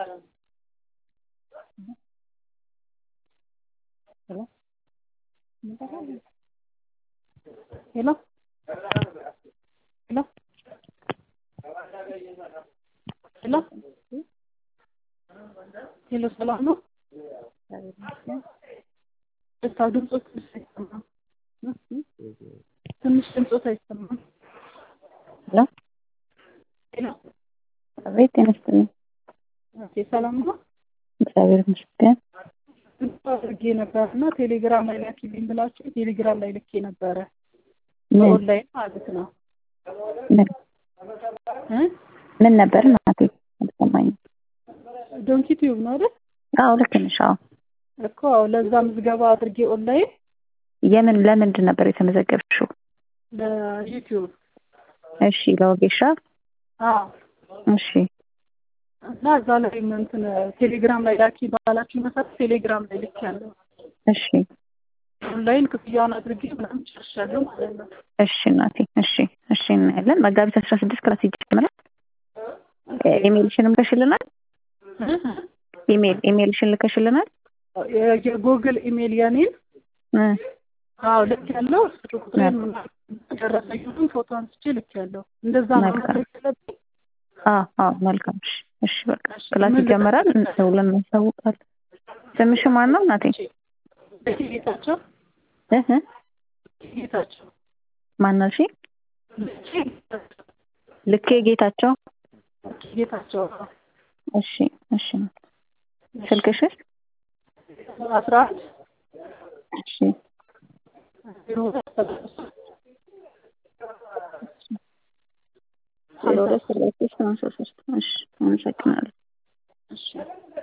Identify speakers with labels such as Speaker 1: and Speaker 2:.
Speaker 1: ሄሎ ሄሎ ሄሎ ሄሎ ሰላም ነው? ደስታው ድምፆት ትንሽ አይሰማም። ትንሽ ድምፆት አይሰማም።
Speaker 2: ሄሎ
Speaker 1: ሄሎ
Speaker 2: አቤት ጤና ይስጥልኝ።
Speaker 1: ኦኬ ሰላም ነው?
Speaker 2: እግዚአብሔር ይመስገን።
Speaker 1: ድምፅ አድርጌ ነበር እና ቴሌግራም ላይ ላኪልኝ ብላችሁ ቴሌግራም ላይ ልኬ ነበረ
Speaker 2: ምን
Speaker 1: በኦንላይን ማለት ነው
Speaker 2: ምን
Speaker 1: እ
Speaker 2: ምን ነበር እናቴ? አልሰማኝም።
Speaker 1: ዶንኪ ቲዩብ ነው አይደል?
Speaker 2: አዎ ልክ ነሽ። አዎ
Speaker 1: እኮ ለዛ ምዝገባ አድርጌ ኦንላይን
Speaker 2: የምን ለምንድን ነበር የተመዘገብሽው?
Speaker 1: ለዩቲዩብ
Speaker 2: እሺ ለወጌሻ
Speaker 1: አዎ
Speaker 2: እሺ
Speaker 1: እና እዛ ላይ እንትን ቴሌግራም ላይ ላኪ ባላችሁ መሰረት ቴሌግራም ላይ ልክ ያለው
Speaker 2: እሺ
Speaker 1: ኦንላይን ክፍያውን አድርጌ ምናምን ጨርሻለሁ ማለት ነው።
Speaker 2: እሺ እናቴ እሺ እሺ እናያለን። መጋቢት አስራ ስድስት ክላስ ይጀምራል። ኢሜልሽንም ልከሽልናል? ኢሜል ኢሜልሽን ልከሽልናል?
Speaker 1: የጉግል ኢሜል የኔን
Speaker 2: እ
Speaker 1: አዎ ልክ ያለው ስልክ ቁጥሬን ምናምን ደረሰኝም ፎቶ አንስቼ ልክ ያለው እንደዛ ነው
Speaker 2: መልካም።
Speaker 1: ማድረግ ያለብኝ።
Speaker 2: አዎ አዎ መልካም። እሺ እሺ በቃ
Speaker 1: እሺ፣
Speaker 2: ክላስ
Speaker 1: ምን
Speaker 2: ይጀምራል። ደውለን እናሳውቃለን። ስምሽ ማን ነው እናቴ?
Speaker 1: ጌታቸው
Speaker 2: እህ እ
Speaker 1: ጌታቸው
Speaker 2: ማን አልሽኝ? ልኬ ጌታቸው።
Speaker 1: ጌታቸው
Speaker 2: እሺ እሺ ስልክሽስ?
Speaker 1: አስራ አንድ
Speaker 2: እሺ
Speaker 1: ዜሮ ሁለት ሰላሳ ሶስት
Speaker 2: ዜሮ ሁለት ሰላሳ ሶስት ሃምሳ ሶስት እሺ አመሰግናለሁ።
Speaker 1: እሺ